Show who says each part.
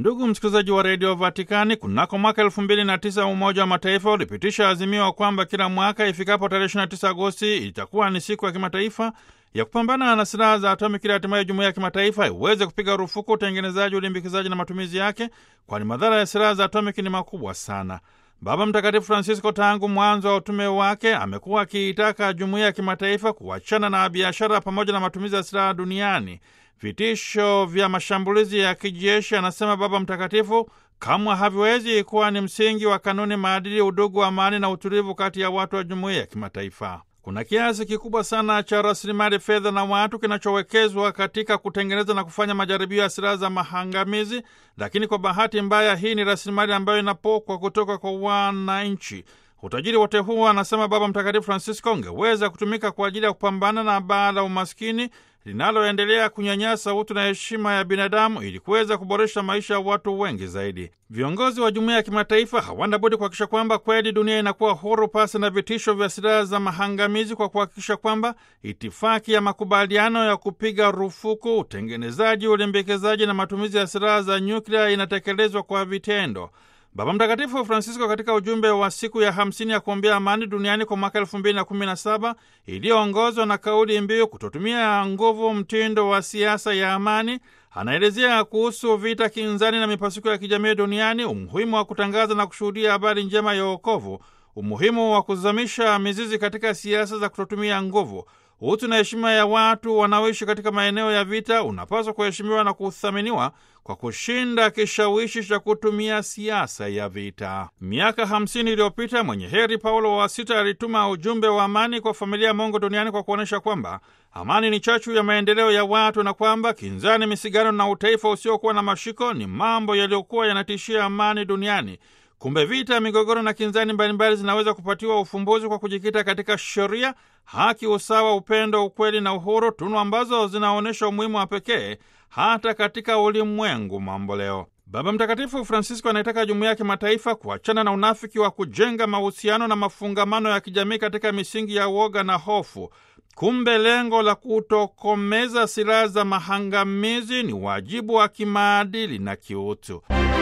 Speaker 1: Ndugu msikilizaji wa redio Vatikani, kunako mwaka elfu mbili na tisa Umoja wa Mataifa ulipitisha azimio kwamba kila mwaka ifikapo tarehe 29 Agosti itakuwa ni siku ya kimataifa ya kupambana na silaha za atomiki ili hatimaye jumuiya ya kimataifa iweze kupiga rufuku utengenezaji, ulimbikizaji na matumizi yake, kwani madhara ya silaha za atomiki ni makubwa sana. Baba Mtakatifu Francisco tangu mwanzo wa utume wake amekuwa akiitaka jumuiya ya kimataifa kuachana na biashara pamoja na matumizi ya silaha duniani. Vitisho vya mashambulizi ya kijeshi, anasema Baba Mtakatifu, kamwe haviwezi kuwa ni msingi wa kanuni, maadili, udugu, amani na utulivu kati ya watu wa jumuiya ya kimataifa. Kuna kiasi kikubwa sana cha rasilimali fedha na watu kinachowekezwa katika kutengeneza na kufanya majaribio ya silaha za mahangamizi, lakini kwa bahati mbaya, hii ni rasilimali ambayo inapokwa kutoka kwa wananchi. Utajiri wote huo, anasema Baba Mtakatifu Francisco, ungeweza kutumika kwa ajili ya kupambana na baa la umaskini linaloendelea kunyanyasa utu na heshima ya binadamu ili kuweza kuboresha maisha ya watu wengi zaidi. Viongozi wa jumuiya ya kimataifa hawana budi kuhakikisha kwamba kweli dunia inakuwa huru pasi na vitisho vya silaha za mahangamizi, kwa kuhakikisha kwamba itifaki ya makubaliano ya kupiga rufuku utengenezaji, ulimbikizaji na matumizi ya silaha za nyuklia inatekelezwa kwa vitendo. Baba Mtakatifu Francisco katika ujumbe wa siku ya hamsini ya kuombea amani duniani kwa mwaka elfu mbili na kumi na saba iliyoongozwa na kauli mbiu kutotumia nguvu, mtindo wa siasa ya amani, anaelezea kuhusu vita kinzani na mipasuko ya kijamii duniani, umuhimu wa kutangaza na kushuhudia habari njema ya wokovu, umuhimu wa kuzamisha mizizi katika siasa za kutotumia nguvu. Utu na heshima ya watu wanaoishi katika maeneo ya vita unapaswa kuheshimiwa na kuthaminiwa kwa kushinda kishawishi cha kutumia siasa ya vita. Miaka hamsini iliyopita mwenye heri Paulo wa Sita alituma ujumbe wa amani kwa familia ya Mungu duniani kwa kuonyesha kwamba amani ni chachu ya maendeleo ya watu na kwamba kinzani, misigano na utaifa usiokuwa na mashiko ni mambo yaliyokuwa yanatishia amani duniani. Kumbe vita, migogoro na kinzani mbalimbali zinaweza kupatiwa ufumbuzi kwa kujikita katika sheria, haki, usawa, upendo, ukweli na uhuru, tunu ambazo zinaonyesha umuhimu wa pekee hata katika ulimwengu mambo leo. Baba Mtakatifu Francisco anaitaka jumuiya ya kimataifa kuachana na unafiki wa kujenga mahusiano na mafungamano ya kijamii katika misingi ya woga na hofu. Kumbe lengo la kutokomeza silaha za mahangamizi ni wajibu wa kimaadili na kiutu.